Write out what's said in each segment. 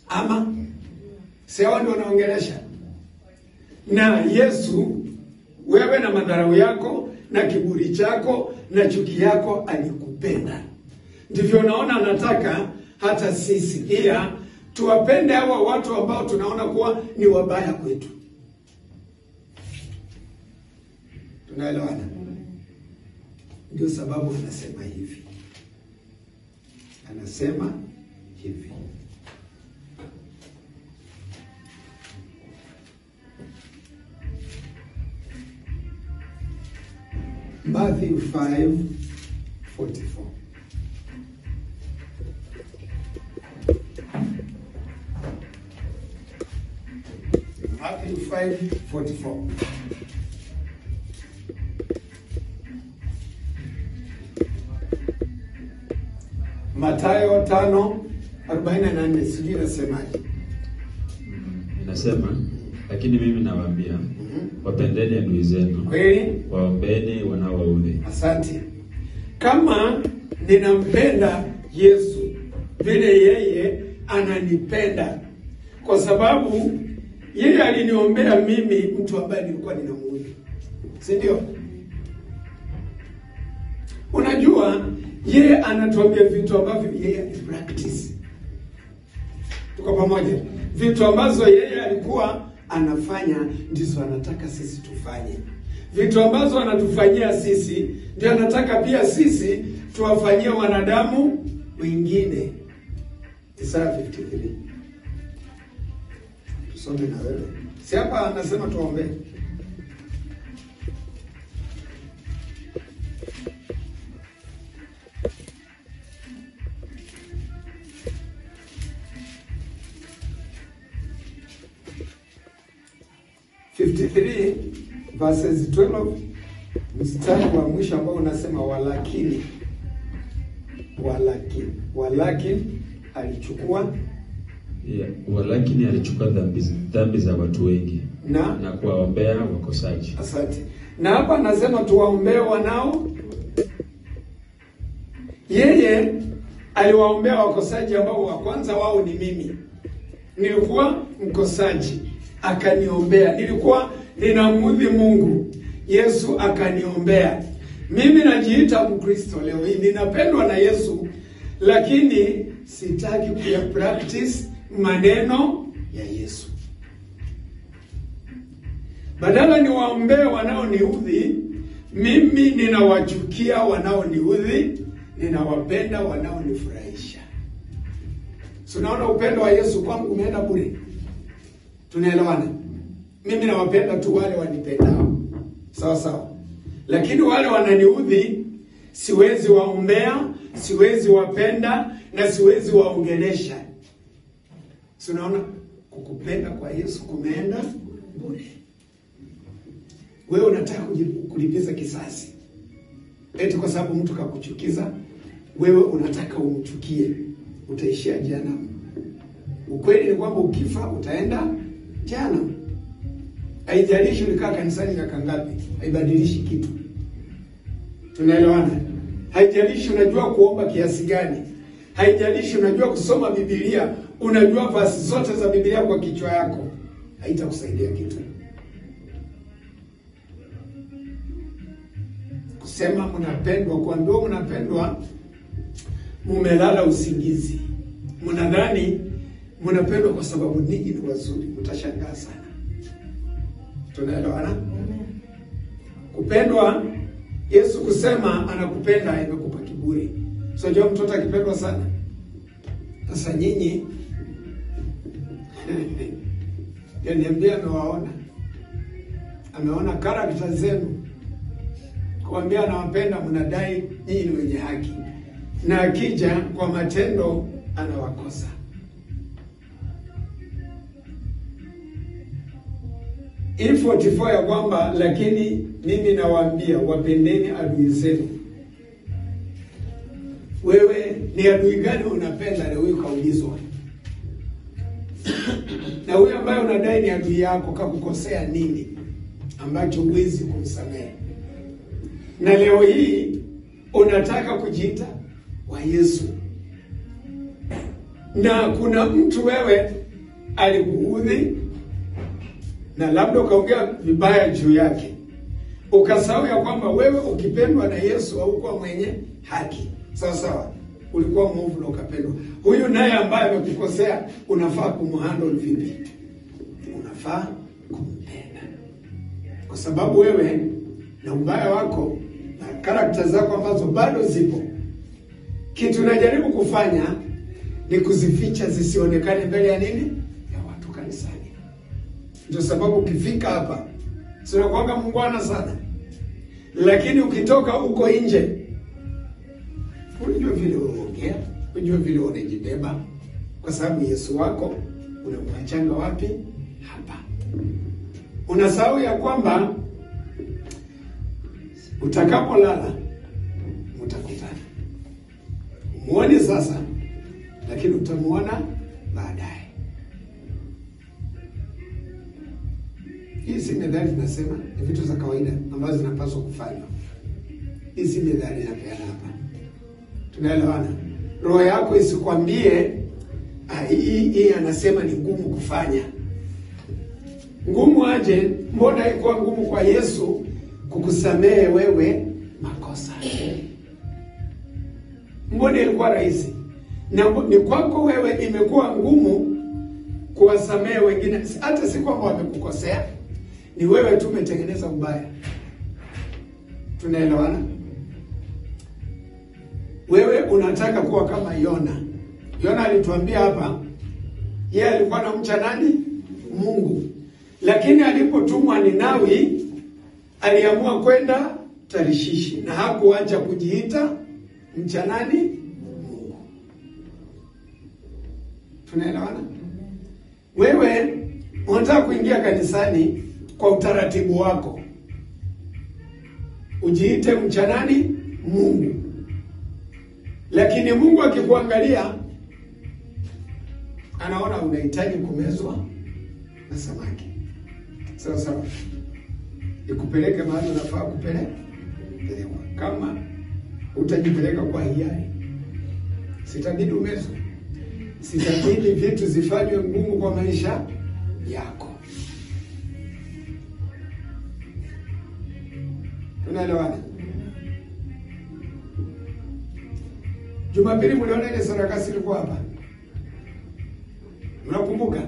ama si hao ndio wanaongelesha na Yesu, wewe na madharau yako na kiburi chako na chuki yako alikupenda. Ndivyo naona anataka hata sisi pia tuwapende hawa watu ambao tunaona kuwa ni wabaya kwetu. Tunaelewana? Ndio sababu anasema hivi, anasema hivi Matthew 5 44. Matthew 5 44. Mathayo 5 44 sijui nasemaje. Inasema, lakini mimi nawaambia, wapendeni adui zenu, Kweli? waombeeni wanaowaudhi. Asante. Kama ninampenda Yesu vile yeye ananipenda, kwa sababu yeye aliniombea mimi, mtu ambaye nilikuwa ninamuudhi, si ndio? Unajua, yeye anatuambia vitu ambavyo yeye alipractice. Tuko pamoja? Vitu ambazo yeye alikuwa anafanya ndizo anataka sisi tufanye. Vitu ambazo anatufanyia sisi ndio anataka pia sisi tuwafanyie wanadamu wengine. Isaya 53. Tusome na wewe. Si hapa anasema tuombe. verses 12 mstari wa mwisho ambao unasema walakini, walakini, walakini alichukua Yeah, walakini alichukua dhambi, dhambi za watu wengi na na kuwaombea wakosaji. Asante. Na hapa anasema tuwaombee wanao. Yeye aliwaombea wakosaji ambao wa kwanza wao ni mimi. Nilikuwa mkosaji, akaniombea. Nilikuwa ninamudhi Mungu, Yesu akaniombea. Mimi najiita Mkristo leo hii, ninapendwa na Yesu, lakini sitaki kuya practice maneno ya Yesu. Badala niwaombee wanaoniudhi, mimi ninawachukia wanaoniudhi, ninawapenda wanaonifurahisha. So unaona upendo wa Yesu kwangu umeenda bure. Tunaelewana? Mimi nawapenda tu wale wanipendao, sawa sawa, lakini wale wananiudhi siwezi waombea, siwezi wapenda na siwezi waongelesha. Si unaona kukupenda kwa Yesu kumeenda bure. Wewe unataka kuji- kulipiza kisasi eti kwa sababu mtu kakuchukiza, wewe unataka umchukie, utaishia jehanamu. Ukweli ni kwamba ukifa utaenda jehanamu. Haijalishi ulikaa kanisani miaka ngapi, haibadilishi kitu. Tunaelewana? Haijalishi unajua kuomba kiasi gani, haijalishi unajua kusoma Biblia, unajua vasi zote za Biblia kwa kichwa yako, haitakusaidia kitu. Kusema mnapendwa, kuambiwa mnapendwa, mumelala usingizi, mnadhani mnapendwa kwa sababu ninyi ni wazuri, mtashangaa sana. Tunaelewana? Kupendwa, Yesu kusema anakupenda imekupa kiburi. So jua mtoto akipendwa sana. Sasa nyinyi yaniambia amewaona, ameona karakta zenu, kuambia anawapenda, mnadai nyinyi ni wenye haki, na akija kwa matendo anawakosa. Hii 44 ya kwamba lakini mimi nawaambia wapendeni adui zenu. Wewe ni adui gani unapenda? Leo hii ukaulizwa, na huyo ambaye unadai ni adui yako kakukosea nini ambacho huwezi kumsamehe? Na leo hii unataka kujiita wa Yesu, na kuna mtu wewe alikuudhi na labda ukaongea vibaya juu yake, ukasahau ya kwamba wewe ukipendwa na Yesu haukuwa mwenye haki. Sawa sawa, ulikuwa mwovu na ukapendwa. Huyu naye ambaye amekukosea unafaa kumhandle vipi? Unafaa kumpenda, kwa sababu wewe na ubaya wako na karakta zako ambazo bado zipo, kitu unajaribu kufanya ni kuzificha zisionekane mbele ya nini, ya watu kanisani. Ndio sababu ukifika hapa sinakwanga mungwana sana, lakini ukitoka huko nje unajua vile unaongea, unajua vile unajibeba, kwa sababu Yesu wako unamwachanga wapi? Hapa. Unasahau ya kwamba utakapolala mtakutana, muone sasa, lakini utamuona baadaye. Hii si methali tunasema, ni vitu za kawaida ambazo zinapaswa kufanywa. Hii si methali inapeana hapa, tunaelewana? Roho yako isikwambie ah, hii hii anasema ni ngumu kufanya. Ngumu aje? Mbona haikuwa ngumu kwa Yesu kukusamehe wewe makosa? Mbona ilikuwa rahisi? Na ni kwako wewe imekuwa ngumu kuwasamehe wengine, hata si kwamba wamekukosea, ni wewe tu umetengeneza ubaya. Tunaelewana? Wewe unataka kuwa kama Yona. Yona alituambia hapa, yeye alikuwa anamcha nani? Mungu, lakini alipotumwa Ninawi aliamua kwenda Tarishishi na hakuacha kujiita mcha nani? Mungu. Tunaelewana? Wewe unataka kuingia kanisani kwa utaratibu wako, ujiite mcha nani? Mungu, lakini Mungu akikuangalia anaona unahitaji kumezwa na samaki. Sawa sawa, ikupeleke mahali unafaa kupelekwa. Kama utajipeleka kwa hiari, sitabidi umezwe, sitabidi vitu zifanywe ngumu kwa maisha yako. Tunaelewana? Jumapili mliona ile sarakasi ilikuwa hapa, mnakumbuka?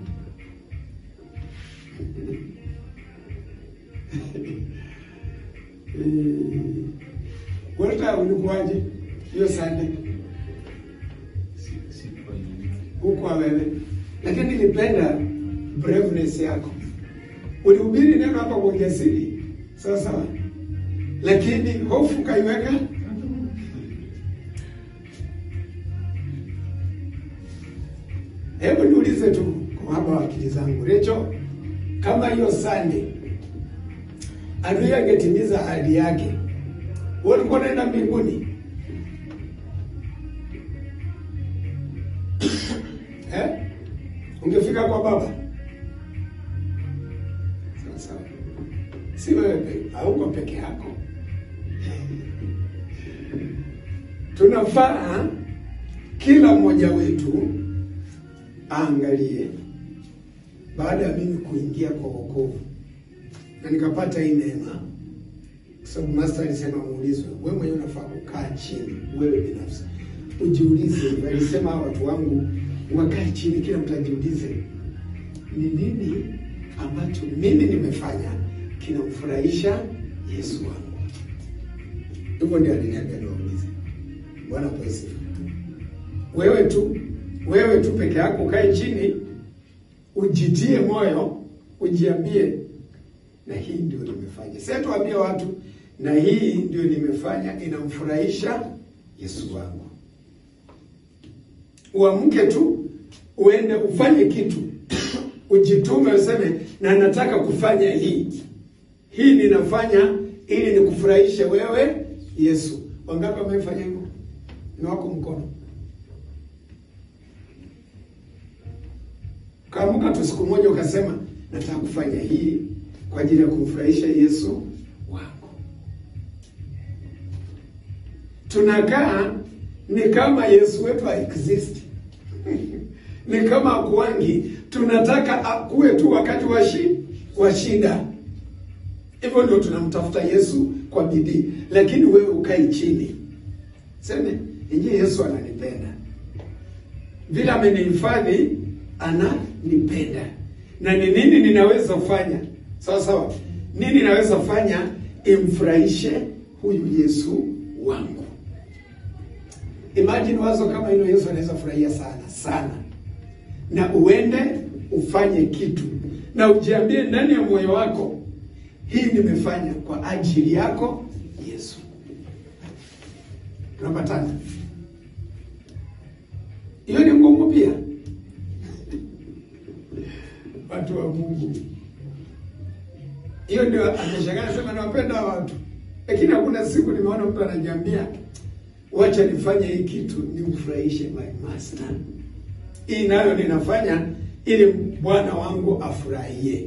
Walta, ulikuwaje hiyo Sunday huko wewe? Lakini nilipenda braveness yako, ulihubiri neno hapa kwa ujasiri, sawa sawa, lakini hofu kaiweka Hebu niulize tu kwa haba wa akili zangu, Recho, kama hiyo Sunday adui angetimiza ahadi yake, wewe ulikuwa unaenda mbinguni eh? Ungefika kwa Baba sawa sawa, si wewe pe- hauko peke yako. Tunafaa kila mmoja wetu aangalie baada ya mimi kuingia kwa wokovu na nikapata hii neema, kwa sababu master alisema muulizwe, wewe mwenyewe unafaa kukaa chini, wewe binafsi ujiulize. Alisema hawa watu wangu wakae chini, kila mtu ajiulize, ni nini ambacho mimi nimefanya kinamfurahisha Yesu wangu? Hivyo ndio aliniambia niwaulize. Bwana pesi, wewe tu wewe tu peke yako ukae chini, ujitie moyo, ujiambie na hii ndio nimefanya. Sasa tuambie watu na hii ndio nimefanya inamfurahisha Yesu wangu. Uamke tu uende ufanye kitu, ujitume, useme na nataka kufanya hii hii, ninafanya ili nikufurahishe wewe Yesu. Wangapi wamefanya hivyo? Ni wako mkono. Kaamuka tu siku moja ukasema nataka kufanya hii kwa ajili ya kumfurahisha Yesu wangu. Tunakaa ni kama Yesu wetu haexist. ni kama akuangi, tunataka akuwe tu wakati wa shi, wa shida. Hivyo ndio tunamtafuta Yesu kwa bidii, lakini wewe ukai chini, seme ingie, Yesu ananipenda vile amenihifadhi, ananipenda na ni nini ninaweza kufanya? Sawa sawa, nini naweza fanya imfurahishe huyu Yesu wangu? Imagine wazo kama hilo, Yesu anaweza furahia sana sana, na uende ufanye kitu na ujiambie ndani ya moyo wako, hii nimefanya kwa ajili yako Yesu. Tunapatana? Hiyo ni ngumu pia, watu wa Mungu. Hiyo ndio ameshangaa sema nawapenda watu, lakini hakuna siku nimeona mtu anajiambia wacha nifanye hii kitu nimfurahishe my master. Hii nayo ninafanya ili bwana wangu afurahie.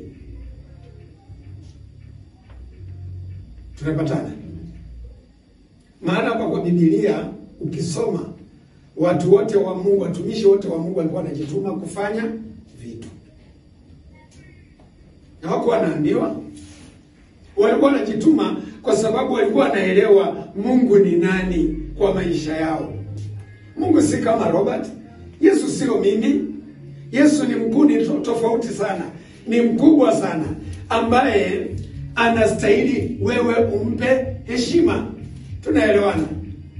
Tunapatana? Maana hapa kwa Biblia ukisoma watu wote wa Mungu, watumishi wote wa Mungu walikuwa wanajituma kufanya vitu, na wako wanaambiwa, walikuwa wanajituma kwa sababu walikuwa wanaelewa Mungu ni nani kwa maisha yao. Mungu si kama Robert. Yesu sio mimi. Yesu ni mkuu, ni to- tofauti sana, ni mkubwa sana, ambaye anastahili wewe umpe heshima. Tunaelewana?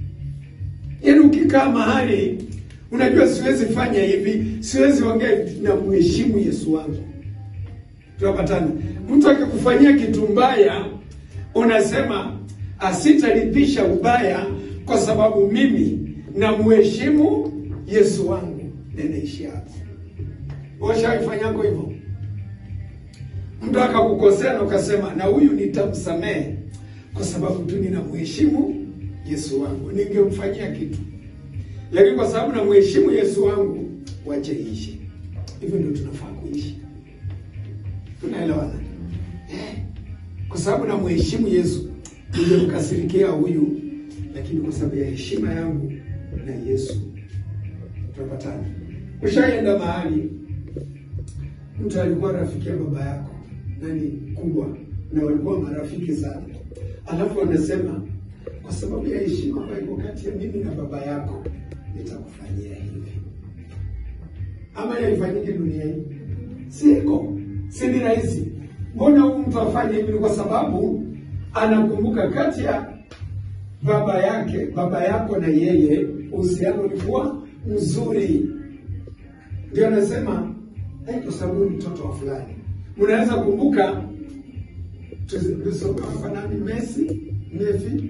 Yaani ukikaa mahali unajua, siwezi fanya hivi, siwezi ongea hivi, na mheshimu Yesu wangu. Tunapatana? Mtu akikufanyia kitu mbaya, unasema asitaridhisha ubaya, kwa sababu mimi na mheshimu Yesu wangu. Nenaishi hapo. Washaifanyako hivyo? Mtu akakukosea na ukasema, na huyu nitamsamehe kwa sababu tu ninamheshimu Yesu wangu, ningemfanyia kitu, lakini kwa sababu namheshimu Yesu wangu, wache iishi. Hivyo ndio tunafaa kuishi. Tunaelewana eh? Kwa sababu namheshimu Yesu, ningemkasirikia huyu, lakini kwa sababu ya heshima yangu na Yesu tunapatana. Ushaenda mahali mtu alikuwa rafiki ya baba yako nani kubwa, na walikuwa marafiki sana, alafu wanasema kwa sababu ya heshima ambayo iko kati ya mimi na baba yako nitakufanyia hivi. Ama yaifanyike dunia hii? Siko, si ni rahisi. Mbona huyu mtu afanye hivi? Ni kwa sababu anakumbuka kati ya baba yake baba yako na yeye uhusiano ulikuwa mzuri, ndio anasema "Eh, kwa sababu ni mtoto wa fulani. Mnaweza kumbuka tulisoma hapa nani, Messi Mefi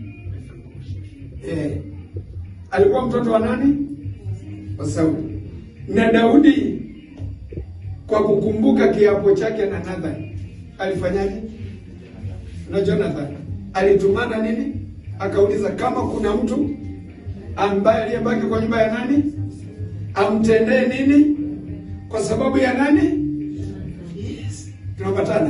eh, alikuwa mtoto wa nani? Wa Sauli. Na Daudi kwa kukumbuka kiapo chake na Nathan alifanyaje? Na Jonathan alitumana nini? Akauliza kama kuna mtu ambaye aliyebaki kwa nyumba ya nani amtendee nini kwa sababu ya nani? Yes, tunapatana.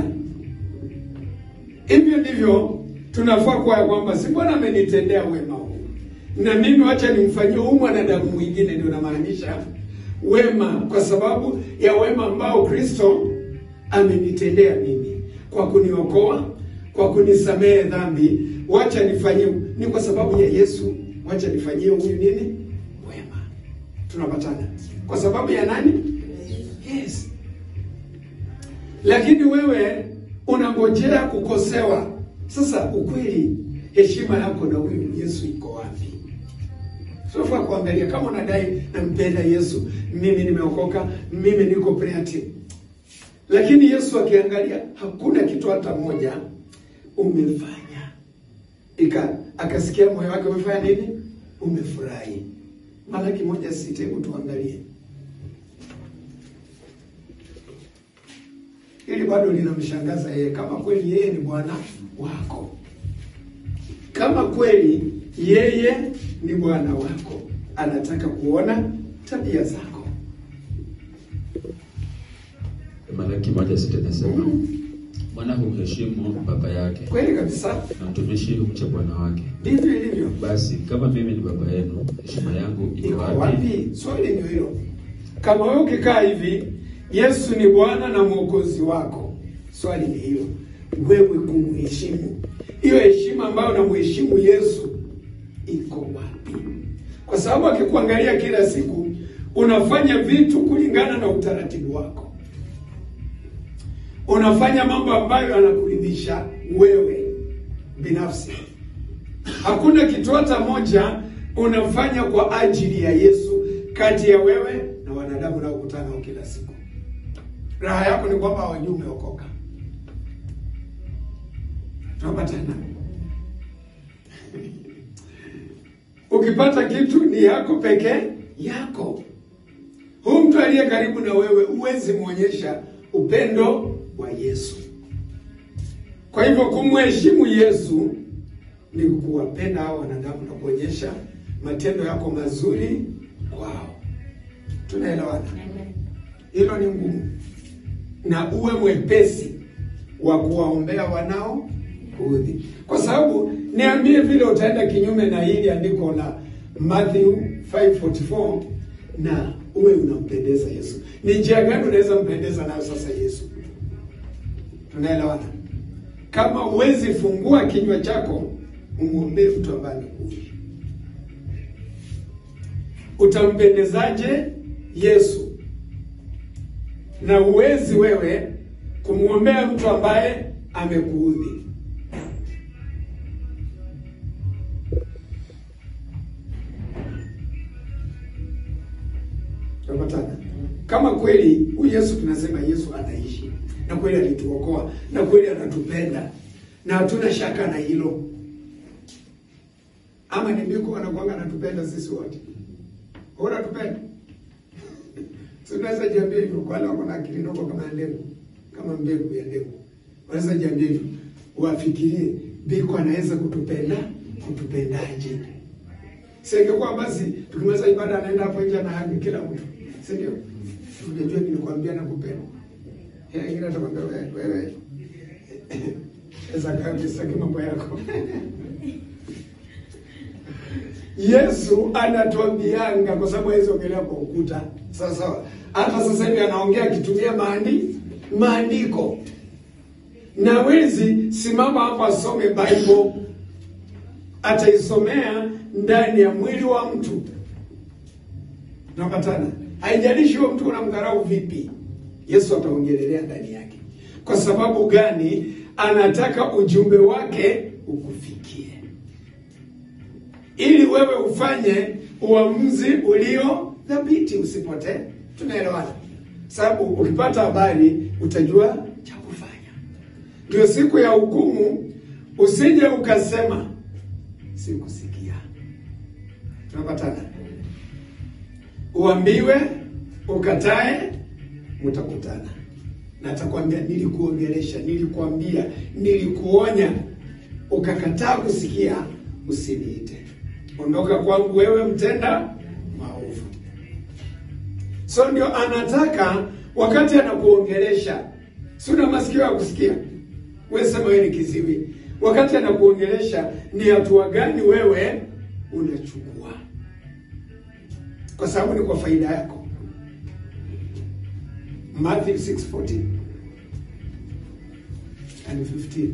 Hivyo ndivyo tunafaa kuwa ya kwamba si Bwana amenitendea wema huu, na mimi wacha nimfanyie huyu mwanadamu mwingine. Ndio namaanisha wema, kwa sababu ya wema ambao Kristo amenitendea mimi kwa kuniokoa, kwa kunisamehe dhambi. Wacha nifanyie, ni kwa sababu ya Yesu, wacha nifanyie huyu nini wema. Tunapatana kwa sababu ya nani? Yes. Lakini wewe unangojea kukosewa. Sasa ukweli, heshima yako na huyu Yesu iko wapi? Sofaa kuangalia kama unadai nampenda Yesu, mimi nimeokoka, mimi niko prayer team, lakini Yesu akiangalia hakuna kitu hata moja umefanya, ika akasikia moyo wake umefanya nini? Umefurahi. Malaki moja sita, hebu tuangalie ili bado linamshangaza yeye, kama kweli yeye ni Bwana wako, kama kweli yeye ni Bwana wako, anataka kuona tabia zako. Malaki moja sita inasema mwana humheshimu baba yake Kweli kabisa, na mtumishi humcha bwana wake. ndivyo ilivyo. Basi kama mimi ni baba yenu, heshima yangu iko Iko wapi? wapi? Swali ndio hilo. Kama wewe ukikaa hivi, Yesu ni Bwana na Mwokozi wako, swali ni hilo, wewe kumheshimu, hiyo heshima ambayo unamheshimu Yesu iko wapi? Kwa sababu akikuangalia kila siku unafanya vitu kulingana na utaratibu wako, unafanya mambo ambayo yanakuridhisha wewe binafsi. Hakuna kitu hata moja unafanya kwa ajili ya Yesu kati ya wewe na wanadamu unaokutana nao kila siku. Raha yako ni kwamba hawajui umeokoka. Tunaomba tena. Ukipata kitu ni yako pekee yako. Huyu mtu aliye karibu na wewe huwezi muonyesha upendo wa Yesu. Kwa hivyo kumheshimu Yesu ni kuwapenda hao wanadamu na kuonyesha matendo yako mazuri kwao. Tunaelewana? Hilo ni ngumu, na uwe mwepesi wa kuwaombea wanao kuudhi, kwa sababu niambie vile utaenda kinyume na hili andiko la Matthew 5:44 na uwe unampendeza Yesu. Ni njia gani unaweza mpendeza nayo sasa Yesu? Tunaelewana? Kama huwezi fungua kinywa chako umwombee mtu ambaye amekuudhi, utampendezaje Yesu? Na uwezi wewe kumwombea mtu ambaye amekuudhi. Tunapatana? Kama kweli huyu Yesu tunasema Yesu anaishi na kweli alituokoa na kweli anatupenda na hatuna shaka na hilo, ama ni mbiko anakuanga anatupenda sisi wote, unatupenda tunaweza jiambia hivyo kwa wale wako na akili ndogo kama ndengu, kama mbegu ya ndengu, wanaweza jiambia hivyo, wafikirie biko anaweza kutupenda, kutupendaje? Singekuwa basi tukimaliza ibada anaenda hapo nje na hagi kila mtu, si ndio? Unajua nilikwambia nakupenda. Yeye ingine atakwambia wewe wewe Eza kabisa mambo yako. Yesu anatuambianga kwa sababu hawezi ongelea kwa ukuta. Sawa sawa. Hata sasa hivi anaongea akitumia maandi maandiko. Na wezi simama hapa asome Bible ataisomea ndani ya mwili wa mtu. Tunapatana. Haijalishi huyo mtu unamdharau vipi. Yesu ataongelelea ndani yake. Kwa sababu gani? Anataka ujumbe wake ukufikie ili wewe ufanye uamuzi ulio thabiti, usipotee. Tunaelewana? Sababu ukipata habari utajua cha kufanya. Ndio siku ya hukumu, usije ukasema sikusikia. Tunapatana? Uambiwe, ukatae, mtakutana na atakwambia nilikuongelesha, nilikuambia, nilikuonya, ukakataa kusikia, usiniite. Ondoka kwangu wewe mtenda maovu. So ndio anataka wakati anakuongelesha, si una masikio ya kusikia? Wewe sema wewe ni kiziwi. Wakati anakuongelesha, ni hatua gani wewe unachukua? Kwa sababu ni kwa faida yako. Matthew 6:14 and 15.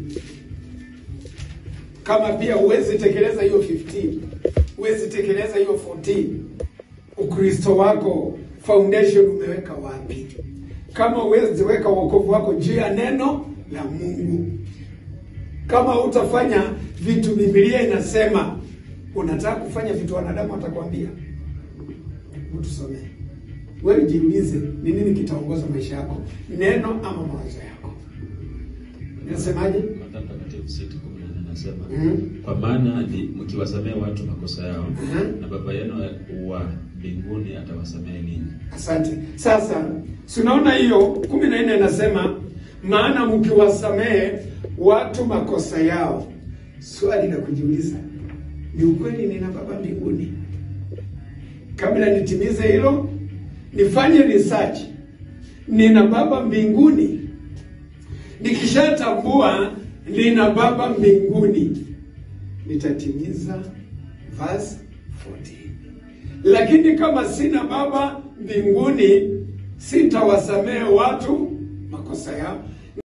Kama pia huwezi tekeleza hiyo 15, huwezi tekeleza hiyo 14, Ukristo wako foundation umeweka wapi? Kama huwezi weka wokovu wako juu ya neno la Mungu, kama utafanya vitu Biblia inasema, unataka kufanya vitu wanadamu watakwambia, utusomee wewe jiulize, ni nini kitaongoza maisha yako, neno ama mawazo yako? Nasemaje? Mathayo Mtakatifu 6:14 anasema Mhm. kwa maana ni mkiwasamehe watu makosa yao Mhm. na baba yenu wa mbinguni atawasamehe ninyi. Asante. Sasa si unaona hiyo kumi na nne inasema maana mkiwasamehe watu makosa yao. Swali la kujiuliza ni ukweli, nina baba mbinguni? Kabla nitimize hilo, nifanye research, nina baba mbinguni. Nikishatambua nina baba mbinguni, nitatimiza verse 14. Lakini kama sina baba mbinguni sitawasamehe watu makosa yao,